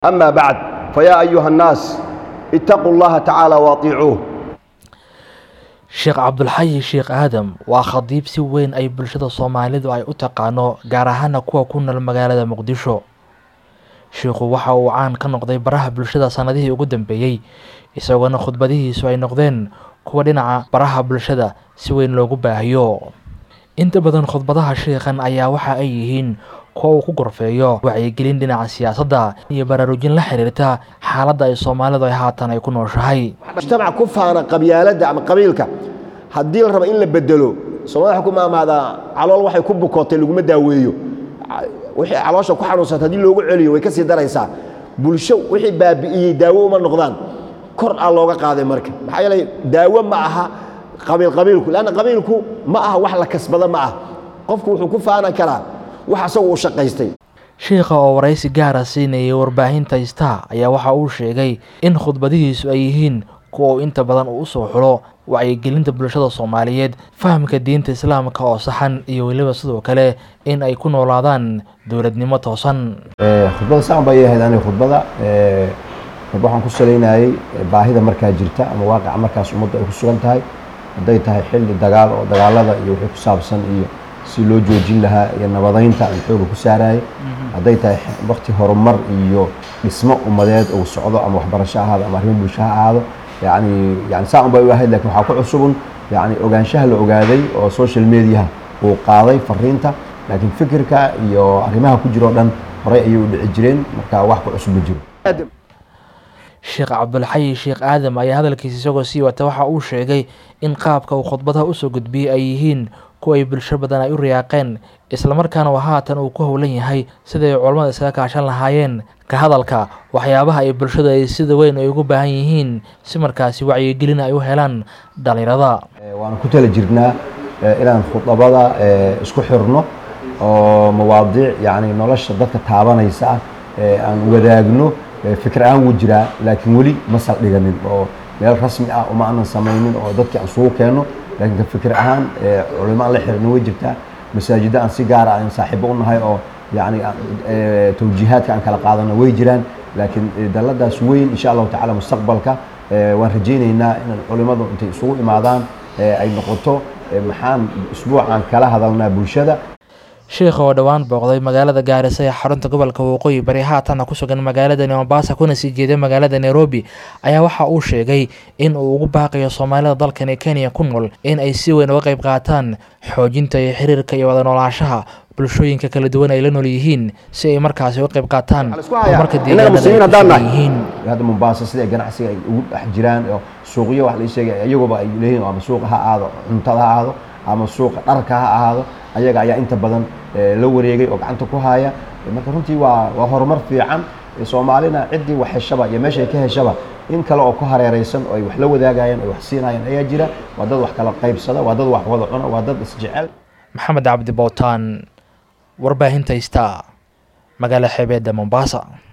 أما بعد فيا أيها الناس اتقوا الله تعالى واطيعوه sheekh cabdulxayi sheekh aadam waa khadiib si weyn ay bulshada soomaalidu ay u taqaano gaar ahaana kuwa ku nool magaalada muqdisho sheikhu waxa uu caan ka noqday baraha bulshada sanadihii ugu dambeeyey isagoona khudbadihiisu ay noqdeen kuwa dhinaca baraha bulshada si weyn loogu baahiyo inta badan khudbadaha sheikhan ayaa waxa ay yihiin kuwa uu ku gorfeeyo wacyigelin dhinaca siyaasadda iyo baraarujin la xiriirta xaaladda ay soomaalidu ay haatan ay ku nooshahay mujtamac ku faana qabyaaladda ama qabiilka haddii la rabo in la bedelo soomaalida waxay ku maamaadaa calool waxay ku bukootay laguma daaweeyo wixii caloosha ku xanuunsata haddii loogu celiyo way ka sii daraysaa bulsho wixii baabi'iyey daawo uma noqdaan kor aa looga qaaday marka maxaa yeelay daawo ma aha qabiil qabiilku leanna qabiilku ma aha wax la kasbada ma ah qofku wuxuu ku faana karaa wax asagu uu shaqaystay sheikha oo waraysi gaara siinayay warbaahinta star ayaa waxa uu sheegay in khudbadihiisu ay yihiin kuwa uu inta badan uu usoo xulo wacyigelinta bulshada soomaaliyeed fahamka diinta islaamka oo saxan iyo weliba sidoo kale in ay ku noolaadaan dowladnimo toosan khudbada saan bay ahayd aniga khudbada waxaan ku salaynayay baahida markaa jirta ama waaqica markaas ummadda ay ku sugan tahay hadday tahay xilli dagaal oo dagaalada iyo wixii ku saabsan iyo si loo joojin lahaa iyo nabadaynta aan xooga ku saarayay hadday tahay wakti horumar iyo dhismo ummadeed uu socdo ama waxbarasho ahaado ama arrimo bulsho ha ahaado yani yani saa un bay u ahayd lakin waxaa ku cusubun yani ogaanshaha la ogaaday oo social mediaha uu qaaday fariinta laakiin fikirka iyo arrimaha ku jiro o dhan horey ayay u dhici jireen marka wax ku cusub ma jiro sheekh cabdulxayi sheekh aadam ayaa hadalkiisa isagoo sii wata waxa uu sheegay in qaabka uu khudbadaha usoo gudbiyey ay yihiin kuwa ay bulsho badan ay u riyaaqeen islamarkaana haatan uu ku howlan yahay siday culammada isaga kaashan lahaayeen ka hadalka waxyaabaha ay bulshadu ay sida weyn ay ugu baahan yihiin si markaasi wacyigelin ay u helaan dhalinyarada waanu ku tala jirnaa inaan khudabada isku xirno oo mawaadiic yani nolosha dadka taabanaysa ah aan wadaagno fikir ahaan wuu jiraa laakiin weli ma saldhiganin oo meel rasmi ah uma aanan samaynin oo dadkii aan isugu keenno laakiin ka fikir ahaan culimo aan la xirino way jirtaa masaajidda aan si gaara aan saaxiibo u nahay oo yani tawjiihaadka aan kala qaadano way jiraan laakiin dalladaas weyn insha allahu tacala mustaqbalka waan rajaynaynaa in culimadu intay isugu imaadaan ay noqoto maxaan isbuucaan kala hadalnaa bulshada sheikha oo dhowaan booqday magaalada gaarisa ee xarunta gobolka waqooyi bari haatanna ku sugan magaalada mombasa kuna sii jeeda magaalada nairobi ayaa waxa uu sheegay in uu ugu baaqayo soomaalida dalkani kenya ku nool in ay si weyn uga qayb qaataan xoojinta iyo xiriirka iyo wada noolaashaha bulshooyinka kala duwan ay la nool yihiin si ay markaasi uga qayb qaataan horumarka deegaanadayihiin hadda mombasa sida ganacsiga ay ugu dhex jiraan oo suuqyo wax la sheegay iyaguba ay leeyihin ama suuqa ha ahaado cuntada ha ahaado ama suuqa dharka ha ahaado ayaga ayaa inta badan la wareegay oo gacanta ku haya marka runtii waa waa horumar fiican soomaalina ciddii wax heshaba iyo meeshay ka heshaba in kale oo ku hareeraysan oo ay wax la wadaagayaan oo wax siinayaan ayaa jira waa dad wax kala qaybsada waa dad wax wada cuna waa dad isjecel maxamed cabdi bowtaan warbaahinta star magaala xeebeedda mombasa